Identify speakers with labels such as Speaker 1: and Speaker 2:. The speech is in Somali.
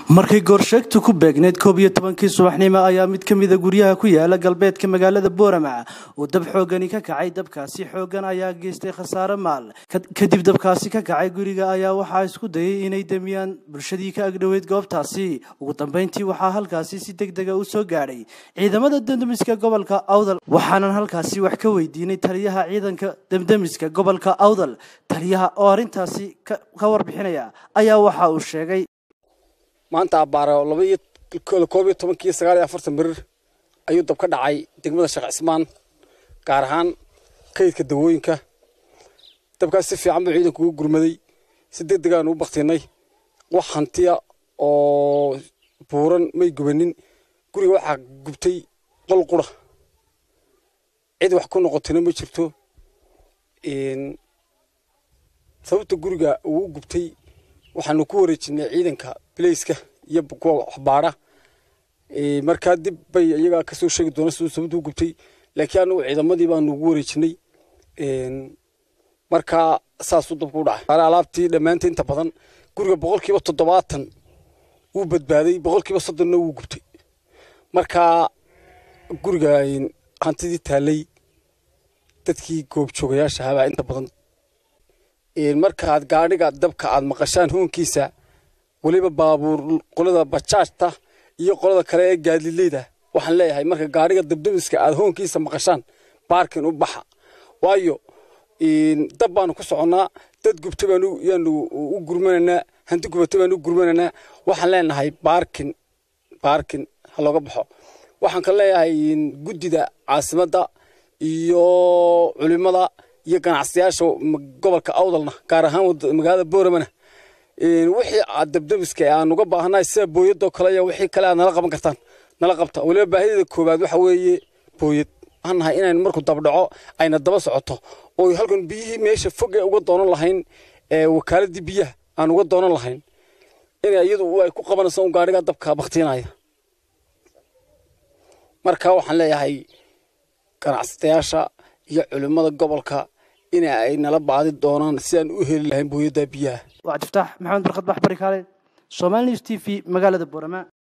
Speaker 1: markay goorsheegtu ku beegneyd koob iyo tobankii subaxnimo ayaa mid ka mida guryaha ku yaala galbeedka magaalada boorama uu dab xoogani ka kacay dabkaasi xoogan ayaa geystay khasaare maal kadib dabkaasi ka kacay guriga ayaa waxaa isku dayay inay demiyaan bulshadii ka agdhoweyd goobtaasi ugu dambeyntii waxaa halkaasi si deg dega u soo gaadhay ciidamada demdemiska gobolka awdal waxaanan halkaasi wax ka weydiinay taliyaha ciidanka demdemiska gobolka awdal taliyaha oo arrintaasi ka warbixinaya ayaa waxa uu sheegay
Speaker 2: maanta abbaaro labaiyo koob iyo tobankii sagaal iyo afartan birir ayuu dab ka dhacay degmada sheekh cismaan gaar ahaan kaydka dawooyinka dabkaas si fiican buu ciidanku ugu gurmaday si deg degaan ugu baktinay wax hantiya oo buuran may gubanin guriga waxaa gubtay qol qura cid wax ku noqotayna ma jirto sababta guriga uu gubtay waxaanu ku wareejinay ciidanka bilayska iyo kuwa waxbaara markaa dib bay iyagaa kasoo sheegi doona siduu sababtu u gubtay laakiin anagu ciidamadii baanu ugu wareejinay markaa saasuu dabku u dhacay alaabtii dhammaanta inta badan guriga boqolkiiba toddobaatan wuu badbaaday boqolkiiba soddonna wuu gubtay markaa guriga hantidii taallay dadkii goobjoogayaasha habaa inta badan markaad gaadhiga dabka aad maqashaan hoonkiisa weliba baabuur qolada bajaajta iyo qolada kale ee gaadileyda waxaan leeyahay marka gaadhiga dabdamiska aad hoonkiisa maqashaan baarkin u baxa waayo dab baanu ku soconnaa dad gubta baanu u gurmanaynaa hanti gubata baanu u gurmanaynaa waxaan leenahay baarkin baarkin ha looga baxo waxaan ka leeyahay guddida caasimadda iyo culimada iyo ganacsadayaasha gobolka awdalna gaar ahaan magaalada booramana wixii aad dabdamiska aan uga baahanahay sida booyadoo kale iyo wixii kale aad nala qaban kartaan nala qabta weliba baahideeda koowaad waxa weeye booyad waxaan nahay inaynu markuu dabdhaco ayna daba socoto oo halkan biyihii meesha foge uga doonan lahayn wakaaladii biyaha aan uga doonan lahayn in iyadu ay ku qabanayso un gaadhiga dabka baktiinaya marka waxaan leeyahay ganacsadayaasha iyo culimmada gobolka in ay nala baadi doonaan si aan u heli lahayn booyadda biyaha
Speaker 1: waa cabdiftaax maxamed barkad baxbari kaale somaali news t v magaalada boorama